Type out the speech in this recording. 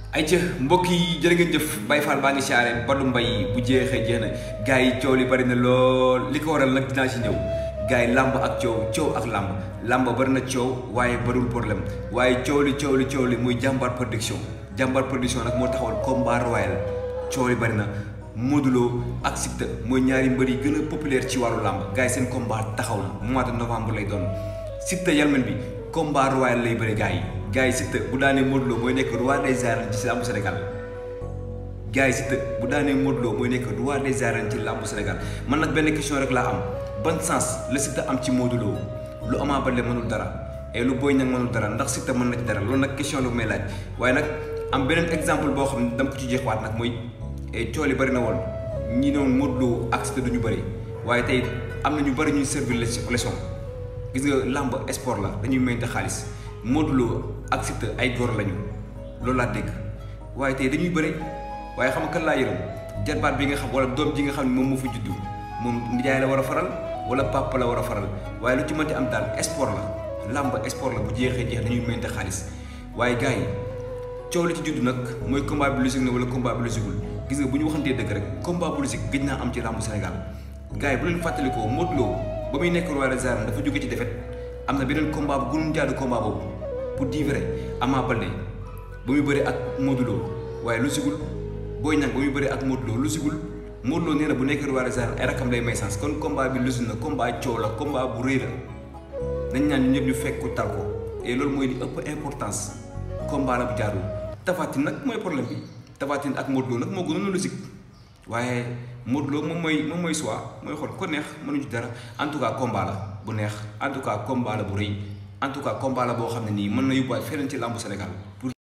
ay ca mbokk yi jërë ngeen jëf Baye Fall baa ngi siyaare Badou Mbaye bu jeexee jeex na gars yi coow li bari na lool li ko waral nag dinaa si ñëw gars yi làmb ak coow coow ak làmb làmb bari na coow waaye bariwul problème waaye coow li coow li coow li muy jàmbaar production jàmbaar production nag moo taxawal combat royal coow li bari na Modou Lo ak Siteu mooy ñaari mbër yi gën a populaire ci wàllu làmb gars yi seen combat taxaw na mois de novembre lay doon Siteu yalmen bi combat royal lay bëri gars yi gars yi Siteu bu daanee Modou Lo mooy nekk roi des arènes ci làmbu Sénégal gars yi Siteu bu daanee Modou Lo mooy nekk roi des arènes ci làmbu Sénégal man nag benn question rek laa am ban sens la Siteu am ci Modou Lo lu Ama Baldé mënul dara et lu Boy Niang mënul dara ndax Siteu mën na ci dara loolu nag question lu may laaj waaye nag am beneen exemple boo xam ne dama ko ci jeexwaat nag mooy coow li bëri na woon ñi noonu Modou Lo ak Siteu du ñu bëri waaye tey am na ñu bëri ñuy servir leçon gis nga làmb sport la dañuy mayante xaalis Modou Lo ak Siteu ay góor lañu loolu laa dégg waaye tey dañuy bëri waaye xam nga kan laa yërëm jarbaat bi nga xam wala doom ji nga xam ne moom moo fi juddu moom nijaay la war a faral wala papa la war a faral waaye lu ci mënti am daal sport la làmb sport la bu jeexee jeex dañuy mayante xaalis waaye gars yi coow li ci juddu nag mooy combat bi logique na wala combat bi logiqueul gis nga bu ñu waxantee dëgg rek combat bu logique gëj naa am ci làmbu Sénégal gars yi bu leen fàttalikoo Modou Lo ba muy nekk roi des arènes dafa jóge ci défaite am na beneen combat bu gënoon jaadu combat boobu pour dire vrai Ama Baldé ba muy bëri ak Modou Lo waaye lu sigul Boy Niang ba muy bëri ak Modou Lo lu sigul Modou Lo nee na bu nekk roi des arènes ay rakam lay may sens kon combat bi lusi na combat coow la combat bu rëy la nañ ñaan ñu ñëpp ñu fekk ko tal ko et loolu mooy li ëpp importance combat la bu jaadu Tapha Tine nag mooy problème bi Tapha Tine ak Modou Lo nag moo gënoon logique waaye Modou Lo moom mooy moom mooy choix mooy xool ko neex mënuñu ci dara en tout cas combat la bu neex en tout cas combat la bu rëy en tout cas combat la boo xam ne nii mën na yóbbuwaat feneen ci làmbu Sénégal.